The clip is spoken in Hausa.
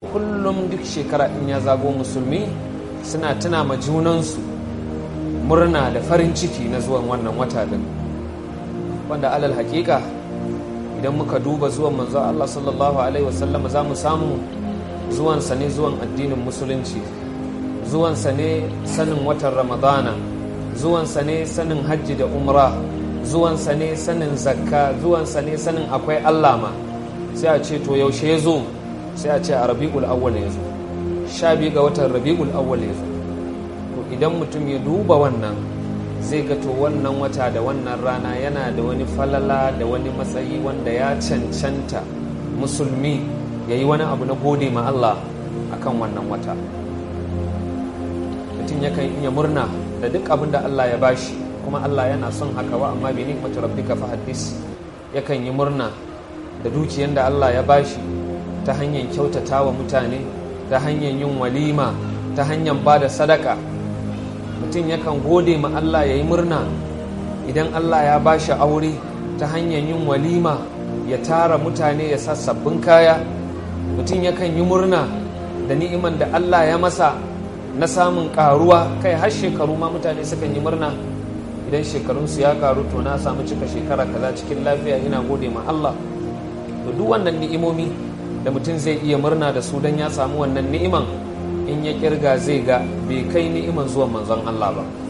kullum duk shekara in ya zago musulmi suna tuna ma junansu murna da farin ciki na zuwan wannan wata din wanda alal hakika idan muka duba zuwan manzo Allah sallallahu alaihi wasallam za mu samu zuwansa ne zuwan addinin musulunci zuwansa ne sanin watan ramadana zuwansa ne sanin hajji da umra zuwansa ne sanin zakka zuwansa ne sanin akwai Allah ma sai a ce to yaushe ya zo sai a ce a rabi'ul awwal ya zo sha biyu ga watan rabi'ul awwal ya zo to idan mutum ya duba wannan zai ga to wannan wata da wannan rana yana da wani falala da wani matsayi wanda ya cancanta musulmi ya yi wani abu na gode ma Allah akan wannan wata mutum yakan iya murna da duk abin da Allah ya bashi kuma Allah yana son haka wa amma bi ni'mati rabbika fa haddis yakan yi murna da dukiyar da Allah ya bashi ta hanyar kyautata wa mutane ta hanyar yin walima ta hanyar ba da sadaka mutum yakan gode ma Allah ya yi murna idan Allah ya bashi aure ta hanyar yin walima ya tara mutane ya sa sabbin kaya mutum yakan yi murna da ni'iman da Allah ya masa na samun karuwa kai har shekaru ma mutane sukan yi murna idan shekarunsu ya karu to na samu cika shekara kaza cikin lafiya ina gode ma Allah to duk wannan ni'imomi da mutum zai iya murna da su don ya samu wannan ni'iman in ya kirga zai ga bai kai ni'iman zuwan manzon Allah ba